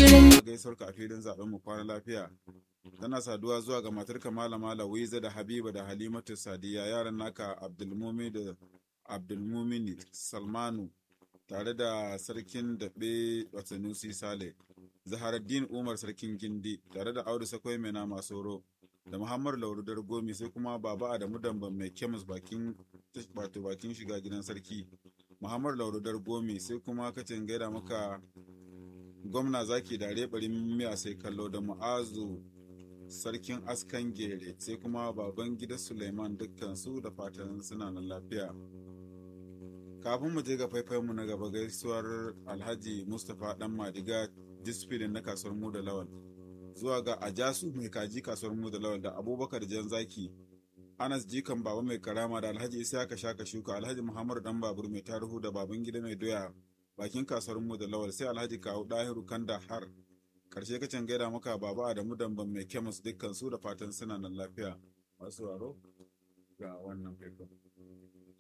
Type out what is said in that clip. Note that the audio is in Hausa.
shirin gaisuwar ka a filin zaben mu kwana lafiya tana saduwa zuwa ga matarka malama Lawiza da Habiba da Halimatu Sadiya yaran naka Abdulmumi da Abdulmumini Salmanu tare da sarkin daɓe Watanusi Sale Zaharaddin Umar sarkin Gindi tare da Audu Sakwai mai nama Soro da Muhammadu Laurudar Gomi sai kuma Baba Adamu Damban mai kemis bakin wato bakin shiga gidan sarki Muhammadu Laurudar Gomi sai kuma kacin gaida maka gwamna zaki dare barin miya sai kallo da mu'azu sarkin askan gere sai kuma baban gida suleiman dukkan su da fatan suna nan lafiya kafin mu je ga mu na gaba gaisuwar alhaji mustapha dan madiga disfilin na kasuwar mu da lawal zuwa ga ajasu mai kaji kasuwar mu da lawal da abubakar jan zaki anas jikan baba mai karama da alhaji isaka shaka shuka alhaji muhammadu dan babur mai tarihu da baban gida mai doya bakin kasuwar mu da lawal sai alhaji kawo dahiru kanda har karshe kacin gaida maka baba adamu damban mai kemis dukkan su da fatan suna nan lafiya masu waro ga wannan faifan